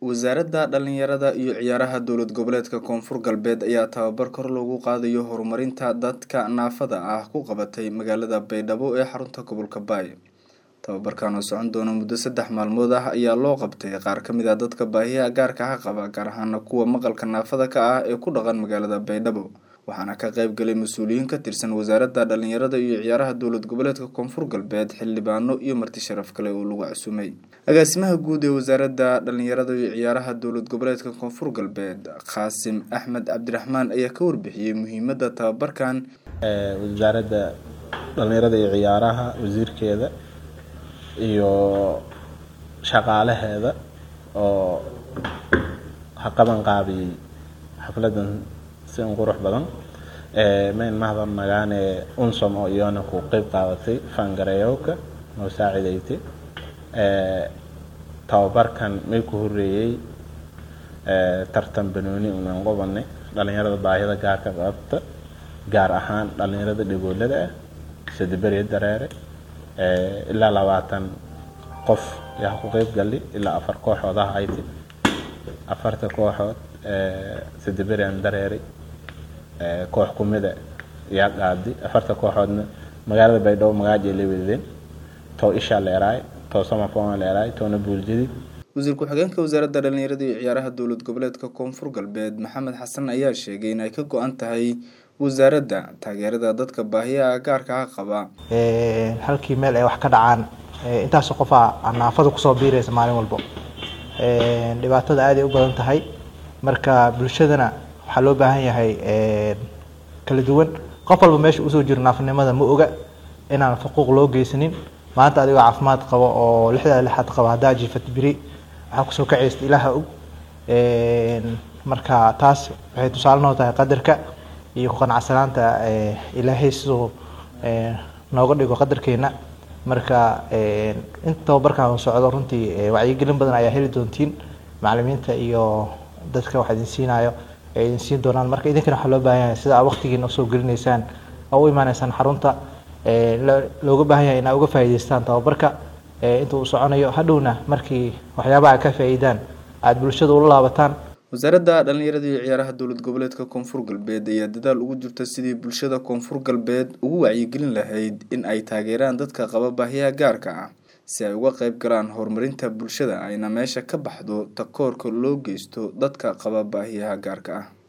wasaaradda dhalinyarada iyo ciyaaraha dowlad goboleedka koonfur galbeed ayaa tababar kor loogu qaadayo horumarinta dadka naafada ah ku qabatay magaalada baydhabo ee xarunta gobolka baay tababarkan oo socon doona muddo saddex maalmood ah ayaa loo qabtay qaar ka mid ah dadka baahiyaha gaarka ah qaba gaar ahaana kuwa maqalka naafada ka ah ee ku dhaqan magaalada baydhabo waxaana ka qayb galay mas-uuliyiin ka tirsan wasaaradda dhalinyarada iyo ciyaaraha dowlad goboleedka koonfur galbeed xildhibaano iyo marti sharaf kale oo lagu casuumay agaasimaha guud ee wasaaradda dhalinyarada iyo ciyaaraha dowlad goboleedka koonfur galbeed qaasim axmed cabdiraxmaan ayaa ka warbixiyey muhiimadda tababarkan wasaaradda dhalinyarada iyo ciyaaraha wasiirkeeda iyo shaqaalaheeda oo haqaban qaabiyey xafladan si un qurux badan mayn mahdan nagaane unsom oo iyona ku qeyb qaadatay fangareyowka noo saacidaysay tababarkan may ku horeeyey tartan banooni unan qobanay dhalinyarada baahida gaarka qabta gaar ahaan dhalinyarada dhagoolada ah sadiberiya dareere ilaa labaatan qof yaa ku qeyb galay ilaa afar kooxood ah ayti afarta kooxood sadiberian dareeray koox kumida yaa qaadi afarta kooxoodna magaalada baydhabo magaaja la wadadeen too ishaa leeraay too samafona leeraay toona buuljadi wasiir ku-xigeenka wasaaradda dhalinyarada iyo ciyaaraha dowlad goboleedka koonfur galbeed maxamed xasan ayaa sheegay in ay ka go-an tahay wasaaradda taageerada dadka baahiyaha gaarka ah qaba halkii meel ay wax ka dhacaan intaasoo qofaa naafada kusoo biiraysa maalin walbo dhibaatada aaday u badan tahay marka bulshadana waxaa loo baahan yahay kala duwan qof walba meesha usoo jiro naafanimada ma oga inaan xuquuq loo geysanin maanta adigoo caafimaad qabo oo lixdaa lixaad qaba haddaa jiifat biri waxaa kusoo kacaysta ilaaha og marka taas waxay tusaale noo tahay qadarka iyo ku qanacsanaanta ilaahay siduu nooga dhigo qadarkeena marka inta tababarkan socdo runtii wacyigelin badan ayaa heli doontiin macalimiinta iyo dadka wax idin siinayo ay idin siin doonaan marka idinkana waxaa loo baahan yahay sida aa waqtigiina usoo gelinaysaan oo u imaaneysaan xarunta looga baahan yahay inaa uga faa'iidaystaan tababarka inta uu soconayo hadhowna markii waxyaabaha ka faa'iidaan aada bulshada ula laabataan wasaaradda dhalinyarada iyo ciyaaraha dowlad goboleedka koonfur galbeed ayaa dadaal ugu jirta sidii bulshada koonfur galbeed ugu wacyigelin lahayd in ay taageeraan dadka qaba baahiyaha gaarka ah si ay uga qayb galaan horumarinta bulshada ayna meesha ka baxdo takoorka loo geysto dadka qaba baahiyaha gaarka ah